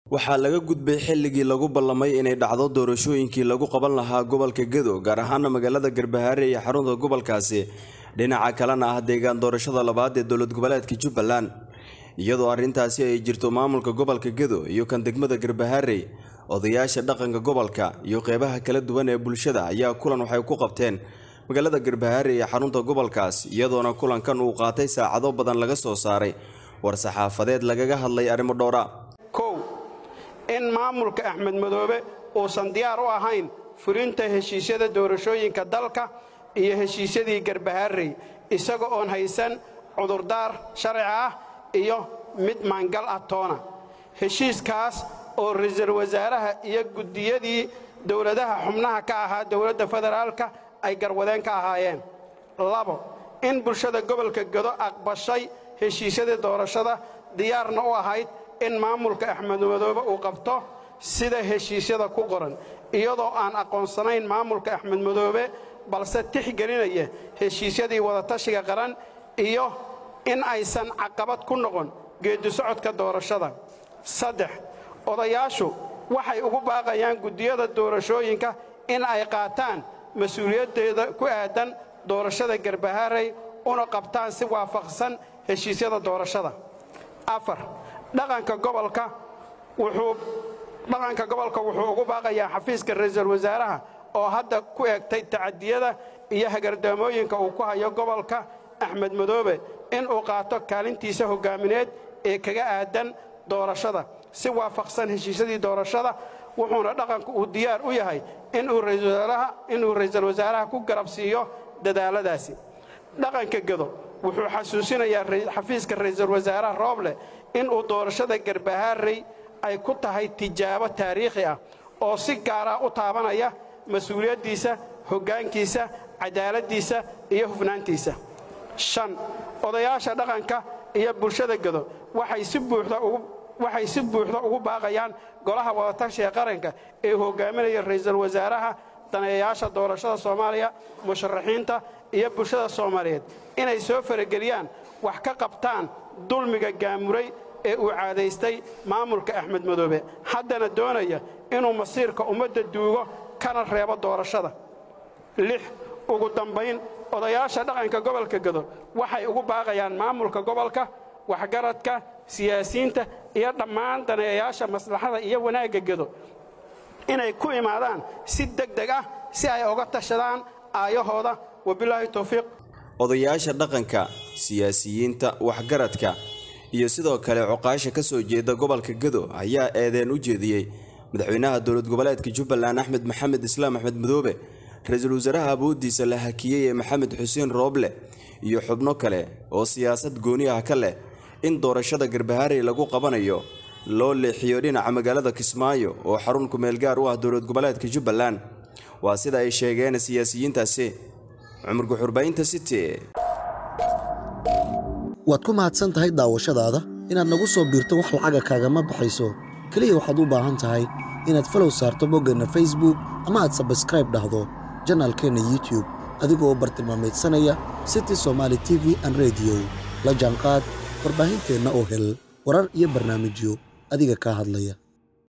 waxaa laga gudbay xilligii lagu ballamay inay dhacdo doorashooyinkii lagu qaban lahaa gobolka gedo gaar ahaana magaalada garbahaare iyo xarunta gobolkaasi dhinaca kalena ah deegaan doorashada labaad ee dowlad goboleedka jubbaland iyadoo arrintaasi ay jirto maamulka gobolka gedo iyo kan degmada garbahaarey odayaasha dhaqanka gobolka iyo qeybaha kala duwan ee bulshada ayaa kulan waxay ku qabteen magaalada garbahaare ee xarunta gobolkaas iyadoona kulankan uu qaatay saacado badan laga soo saaray war-saxaafadeed lagaga hadlay arrimo dhowra kow in maamulka axmed madoobe uusan diyaar u ahayn fulinta heshiisyada doorashooyinka dalka iyo heshiisyadii garbahaarey isaga oon haysan cudurdaar sharci ah iyo mid maangal ah toona heshiiskaas oo ra-iisul wasaaraha iyo guddiyadii dowladaha xubnaha ka ahaa dowladda federaalka ay garwadeen ka ahaayeen labo in bulshada gobolka gedo aqbashay heshiisyadii doorashada diyaarna u ahayd in maamulka axmed madoobe uu qabto sida heshiisyada ku qoran iyadoo aan aqoonsanayn maamulka axmed madoobe balse tixgelinaya heshiisyadii wadatashiga qaran iyo in aysan caqabad ku noqon geeddi socodka doorashada saddex odayaashu waxay ugu baaqayaan guddiyada doorashooyinka in ay qaataan mas-uuliyaddeeda ku aadan doorashada garbahaarey una qabtaan si waafaqsan heshiisyada doorashada afar dhaqanka gobolka wuxuu dhaqanka gobolka wuxuu ugu baaqayaa xafiiska ra-iisul wasaaraha oo hadda ku eegtay tacadiyada iyo hagardaamooyinka uu ku hayo gobolka axmed madoobe in uu qaato kaalintiisa hoggaamineed ee kaga aadan doorashada si waafaqsan heshiisyadii doorashada wuxuuna dhaqanku uu diyaar u yahay inuu ra'iisul wasaaraha ku garab siiyo dadaaladaasi dhaqanka gedo wuxuu xasuusinayaa xafiiska ra'iisul wasaaraha rooble inuu doorashada garbahaarey ay ku tahay tijaabo taariikhi ah oo si gaara u taabanaya mas-uuliyaddiisa hoggaankiisa cadaaladdiisa iyo hufnaantiisa shan odayaasha dhaqanka iyo bulshada gedo waxay si buuxda ugu waxay si buuxda ugu baaqayaan golaha wadatashiga qaranka ee hogaaminaya ra'iisul wasaaraha daneeyayaasha doorashada soomaaliya musharaxiinta iyo bulshada soomaaliyeed inay soo farageliyaan wax ka qabtaan dulmiga gaamuray ee uu caadaystay maamulka axmed madoobe haddana doonaya inuu masiirka ummadda duugo kana reebo doorashada lix ugu dambayn odayaasha dhaqanka gobolka gedo waxay ugu baaqayaan maamulka gobolka waxgaradka siyaasiyiinta iyo dhammaan daneeyayaasha maslaxada iyo wanaagga gedo inay ku imaadaan si deg deg ah si ay oga tashadaan aayahooda wabilaahi towfiiq odayaasha dhaqanka siyaasiyiinta waxgaradka iyo sidoo kale coqaasha ka soo jeeda gobolka gedo ayaa eedeen u jeediyey madaxweynaha dowlad goboleedka jubbaland axmed maxamed islaam axmed madoobe ra-iisul wasaaraha awooddiisa la hakiyey ee maxamed xuseen rooble iyo xubno kale oo siyaasad gooni ah ka leh in doorashada garbahaarey lagu qabanayo loo leexiyo dhinaca magaalada kismaayo oo xarun kumeel gaar u ah dowlad goboleedka jubbaland waa sida ay sheegeen siyaasiyiintaasi cumar guxurbaynta city waad ku mahadsan tahay daawashadaada inaad nagu soo biirto wax lacaga kaagama baxayso keliya waxaad u baahan tahay inaad falow saarto boggeenna facebook ama aad sabskraib dhahdo janaalkeenna youtube adigoo bartilmaamaydsanaya city somaali t v an rediyo la jaanqaad warbaahinteenna oo hel warar iyo barnaamijyo adiga kaa hadlaya